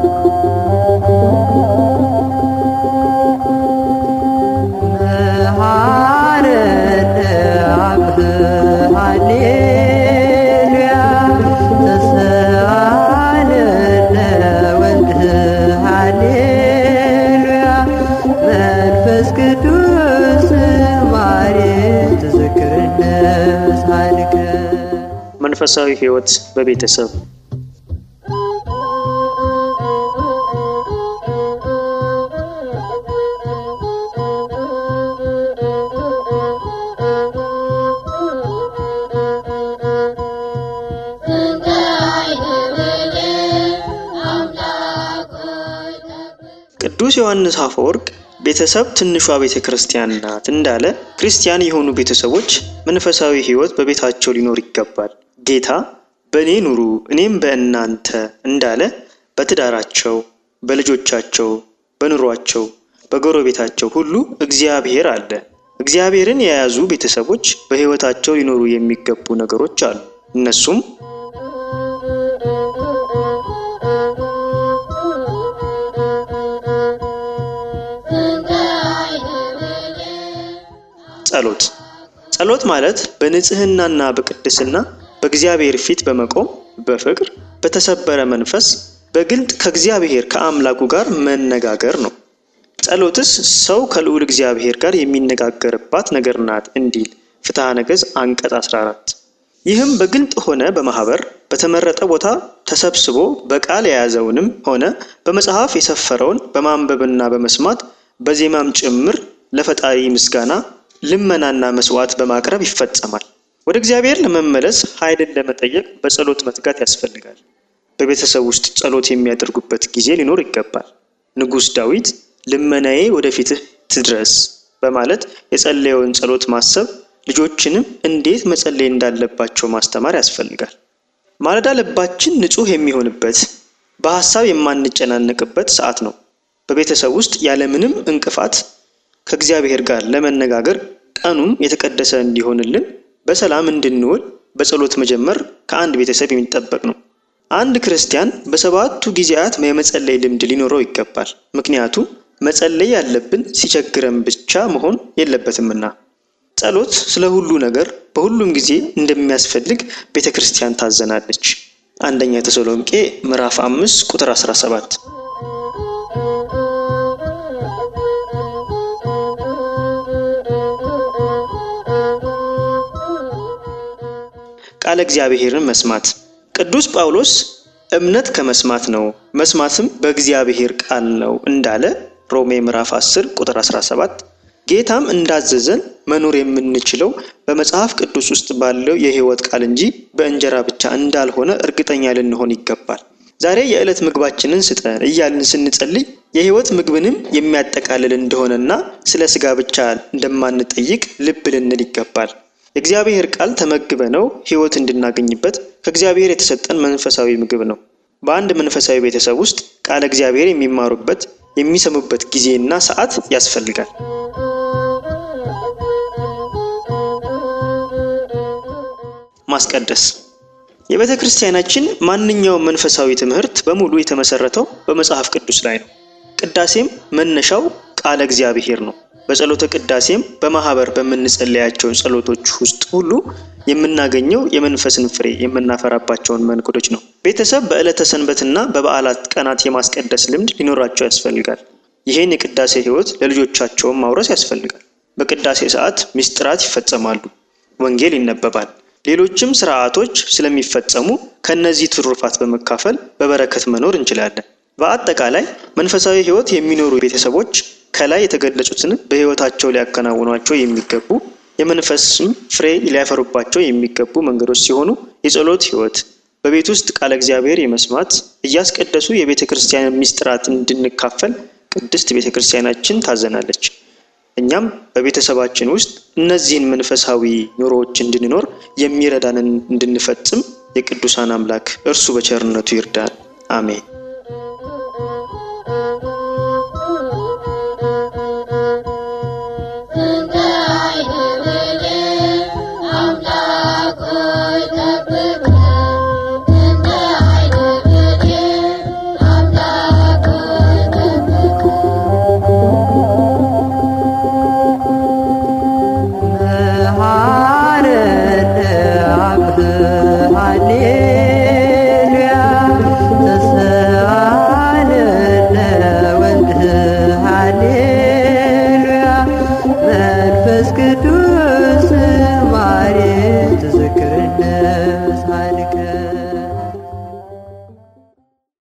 መሐረነ አብ ሃሌሉያ ተሰአለነ ወልድ ሃሌሉያ መንፈስ ቅዱስ ማሬ ትዝክርነ ሳልከ መንፈሳዊ ሕይወት በቤተሰብ ቅዱስ ዮሐንስ አፈወርቅ ቤተሰብ ትንሿ ቤተ ክርስቲያን ናት እንዳለ ክርስቲያን የሆኑ ቤተሰቦች መንፈሳዊ ሕይወት በቤታቸው ሊኖር ይገባል። ጌታ በእኔ ኑሩ እኔም በእናንተ እንዳለ በትዳራቸው፣ በልጆቻቸው፣ በኑሯቸው፣ በጎረቤታቸው ሁሉ እግዚአብሔር አለ። እግዚአብሔርን የያዙ ቤተሰቦች በሕይወታቸው ሊኖሩ የሚገቡ ነገሮች አሉ። እነሱም ጸሎት ጸሎት ማለት በንጽህናና በቅድስና በእግዚአብሔር ፊት በመቆም በፍቅር በተሰበረ መንፈስ በግልጥ ከእግዚአብሔር ከአምላኩ ጋር መነጋገር ነው። ጸሎትስ ሰው ከልዑል እግዚአብሔር ጋር የሚነጋገርባት ነገር ናት እንዲል ፍትሐ ነገሥት አንቀጽ 14። ይህም በግልጥ ሆነ በማህበር በተመረጠ ቦታ ተሰብስቦ በቃል የያዘውንም ሆነ በመጽሐፍ የሰፈረውን በማንበብና በመስማት በዜማም ጭምር ለፈጣሪ ምስጋና ልመናና መስዋዕት በማቅረብ ይፈጸማል። ወደ እግዚአብሔር ለመመለስ ኃይልን ለመጠየቅ በጸሎት መትጋት ያስፈልጋል። በቤተሰብ ውስጥ ጸሎት የሚያደርጉበት ጊዜ ሊኖር ይገባል። ንጉሥ ዳዊት ልመናዬ ወደፊትህ ትድረስ በማለት የጸለየውን ጸሎት ማሰብ፣ ልጆችንም እንዴት መጸለይ እንዳለባቸው ማስተማር ያስፈልጋል። ማለዳ ልባችን ንጹሕ የሚሆንበት በሀሳብ የማንጨናነቅበት ሰዓት ነው። በቤተሰብ ውስጥ ያለምንም እንቅፋት ከእግዚአብሔር ጋር ለመነጋገር ቀኑም የተቀደሰ እንዲሆንልን በሰላም እንድንውል በጸሎት መጀመር ከአንድ ቤተሰብ የሚጠበቅ ነው። አንድ ክርስቲያን በሰባቱ ጊዜያት የመጸለይ ልምድ ሊኖረው ይገባል። ምክንያቱም መጸለይ ያለብን ሲቸግረን ብቻ መሆን የለበትምና። ጸሎት ስለ ሁሉ ነገር በሁሉም ጊዜ እንደሚያስፈልግ ቤተ ክርስቲያን ታዘናለች። አንደኛ ተሰሎንቄ ምዕራፍ አምስት ቁጥር 17 ቃለ እግዚአብሔርን መስማት ቅዱስ ጳውሎስ እምነት ከመስማት ነው መስማትም በእግዚአብሔር ቃል ነው እንዳለ ሮሜ ምዕራፍ 10 ቁጥር 17 ጌታም እንዳዘዘን መኖር የምንችለው በመጽሐፍ ቅዱስ ውስጥ ባለው የሕይወት ቃል እንጂ በእንጀራ ብቻ እንዳልሆነ እርግጠኛ ልንሆን ይገባል። ዛሬ የዕለት ምግባችንን ስጠን እያልን ስንጸልይ የሕይወት ምግብንም የሚያጠቃልል እንደሆነና ስለ ሥጋ ብቻ እንደማንጠይቅ ልብ ልንል ይገባል። የእግዚአብሔር ቃል ተመግበ ነው ሕይወት እንድናገኝበት ከእግዚአብሔር የተሰጠን መንፈሳዊ ምግብ ነው። በአንድ መንፈሳዊ ቤተሰብ ውስጥ ቃለ እግዚአብሔር የሚማሩበት የሚሰሙበት ጊዜና ሰዓት ያስፈልጋል። ማስቀደስ የቤተ ክርስቲያናችን ማንኛውም መንፈሳዊ ትምህርት በሙሉ የተመሰረተው በመጽሐፍ ቅዱስ ላይ ነው። ቅዳሴም መነሻው ቃለ እግዚአብሔር ነው። በጸሎተ ቅዳሴም በማህበር በምንጸለያቸው ጸሎቶች ውስጥ ሁሉ የምናገኘው የመንፈስን ፍሬ የምናፈራባቸውን መንገዶች ነው። ቤተሰብ በዕለተ ሰንበትና በበዓላት ቀናት የማስቀደስ ልምድ ሊኖራቸው ያስፈልጋል። ይህን የቅዳሴ ሕይወት ለልጆቻቸውም ማውረስ ያስፈልጋል። በቅዳሴ ሰዓት ምስጢራት ይፈጸማሉ፣ ወንጌል ይነበባል፣ ሌሎችም ስርዓቶች ስለሚፈጸሙ ከእነዚህ ትሩፋት በመካፈል በበረከት መኖር እንችላለን። በአጠቃላይ መንፈሳዊ ሕይወት የሚኖሩ ቤተሰቦች ከላይ የተገለጹትን በሕይወታቸው ሊያከናውኗቸው የሚገቡ የመንፈስም ፍሬ ሊያፈሩባቸው የሚገቡ መንገዶች ሲሆኑ የጸሎት ሕይወት፣ በቤት ውስጥ ቃለ እግዚአብሔር የመስማት እያስቀደሱ የቤተ ክርስቲያን ምስጢራት እንድንካፈል ቅድስት ቤተ ክርስቲያናችን ታዘናለች። እኛም በቤተሰባችን ውስጥ እነዚህን መንፈሳዊ ኑሮዎች እንድንኖር የሚረዳንን እንድንፈጽም የቅዱሳን አምላክ እርሱ በቸርነቱ ይርዳን። አሜን። Thank you. ቅዱስ